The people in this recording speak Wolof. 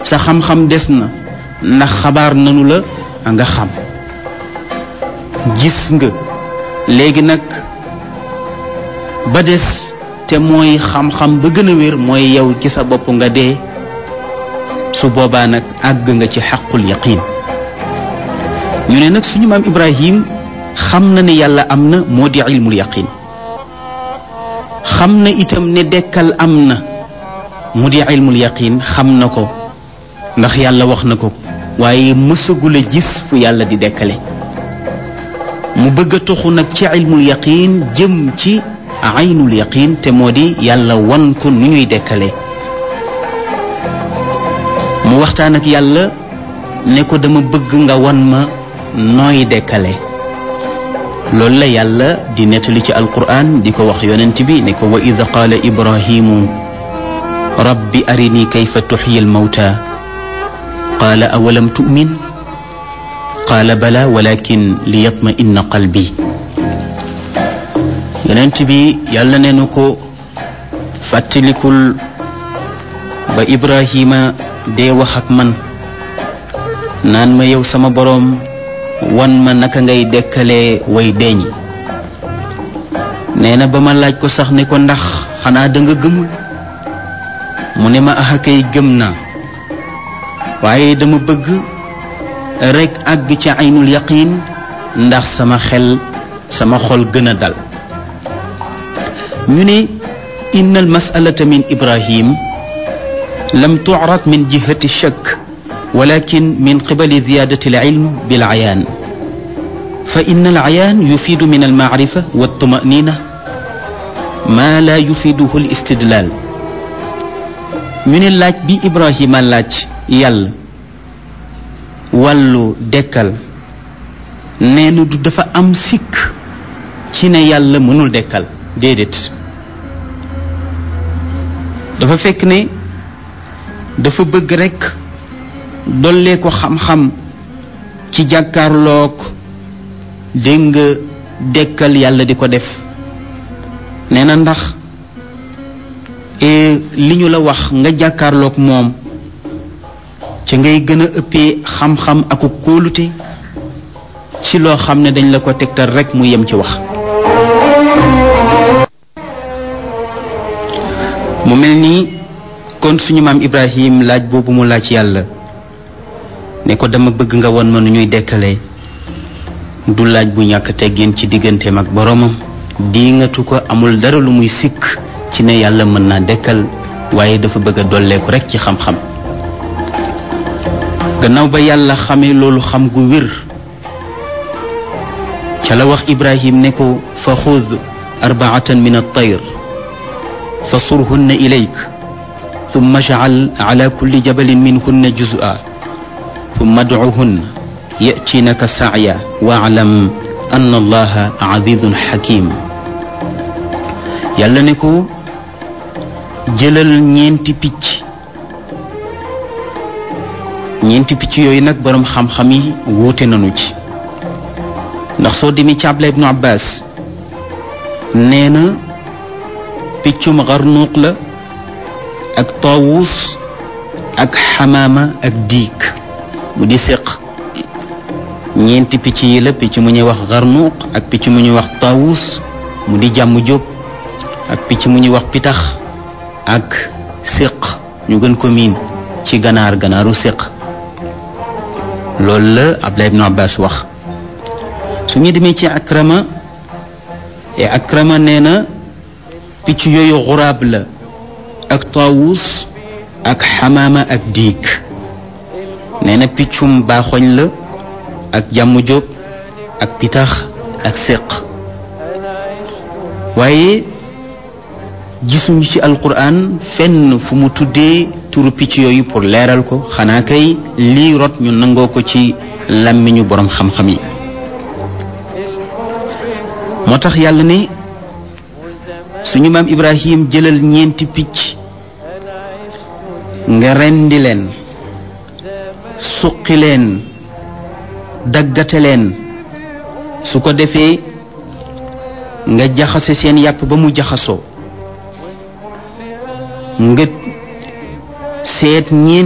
sa xam-xam des na ndax xabaar nanu la nga xam gis nga léegi nag ba des te mooy xam-xam ba gën a wér mooy yow ci sa bopp nga dee su boobaa nag àgg nga ci xaqul yaqin ñu ne nag suñu maam Ibrahim xam na ne yàlla am na moo di ilmul yaqin xam na itam ne dekkal am na mu di ilmul yaqin xam na ko ndax yàlla wax na ko waaye mësagul a gis fu yàlla di dekkale mu bëgg a toxu nag ci ilmul yaqin jëm ci aynul yaqin te moo di yàlla wan ko nu ñuy dekkale mu waxtaan ak yàlla ne ko dama bëgg nga wan ma nooy dekkale loolu la yàlla di nettali ci alquran di ko wax yonent bi ne ko wa id qaala ibrahimu rabbi arini kayfa tuxyi almawta qaala awalam tu'min qaala bala walakin liyatma inna qalbi yonent bi yàlla ne nu ko fàttalikul ba ibrahima dee wax ak man naan ma yow sama boroom wan ma naka ngay dekkalee way deeñi nee na ba ma laaj ko sax ne ko ndax xanaa da nga gëmul mu ne ma axa kay gëm naa waaye dama bëgg rekk àgg ci aynul yaqin ndax sama xel sama xol gën a dal ñu ne inna al masalata min ibrahim lam tu'rad min jihati shakk ولكن من قبل زيادة العلم بالعيان فإن العيان يفيد من المعرفة والطمأنينة ما لا يفيده الاستدلال من اللاج بي إبراهيم اللاج يال wàllu dekkal nee na du dafa am sikk ci ne yàlla mënul dekkal déedéet dafa fekk ne dafa bëgg rekk dollee ko xam-xam ci jàkkaarloog dégg nga dekkal yàlla di ko def nee na ndax li ñu la wax nga jàkkaarloog moom ca ngay gën a ëppee xam-xam aku kóolute ci loo xam ne dañ la ko tegtal rekk mu yem ci wax mu mel nii kon suñu maam Ibrahim laaj boobu mu laaj yàlla ne ko dama bëgg nga won ma nu ñuy dekkalee du laaj bu ñàkk teggin ci digganteem ak boroomam diingatu ko amul dara lu muy sikk ci ne yàlla mën naa dekkal waaye dafa bëgg a dolleeku rekk ci xam-xam gannaaw ba yàlla xamee loolu xam gu wér ca la wax ibrahim ne ko fa xud arbaatan min altayr fa surhunna ilayk thumma jacal ala kulli jabalin minhunna juz'a ثم ادعهن يأتينك سعيا واعلم أن الله عزيز حكيم yàlla ne ko jëlal ñeenti picc ñeenti picc yooyu nag boroom xam-xam yi wuute nañu ci ndax soo demee ci Abdullah ibnu Abbas nee na piccum xarnuuq la ak taawus ak xamaama ak diig mu di séq ñeenti picc yi la picc mu ñuy wax xarnuuq ak picc mu ñuy wax taawus mu di jàmm jóob ak picc mu ñuy wax pitax ak séq ñu gën ko miin ci ganaar ganaaru séq loolu la Abdullah ibnu Abbas wax su ñu demee ci akrama e akrama nee na picc yooyu xuraab la ak taawus ak xamaama ak diig nee na piccum baaxoñ la ak jàmm jóob ak pitax ak séq waaye gisuñu ci alquran fenn fu mu tuddee turu picc yooyu pour leeral ko xanaa kay lii rot ñu nangoo ko ci làmmiñu boroom xam-xam yi moo tax yàlla ne suñu maam ibrahim jëlal ñeenti picc nga rendi leen suqi leen daggate leen su ko defee nga jaxase seen yàpp ba mu jaxasoo nga seet ñeent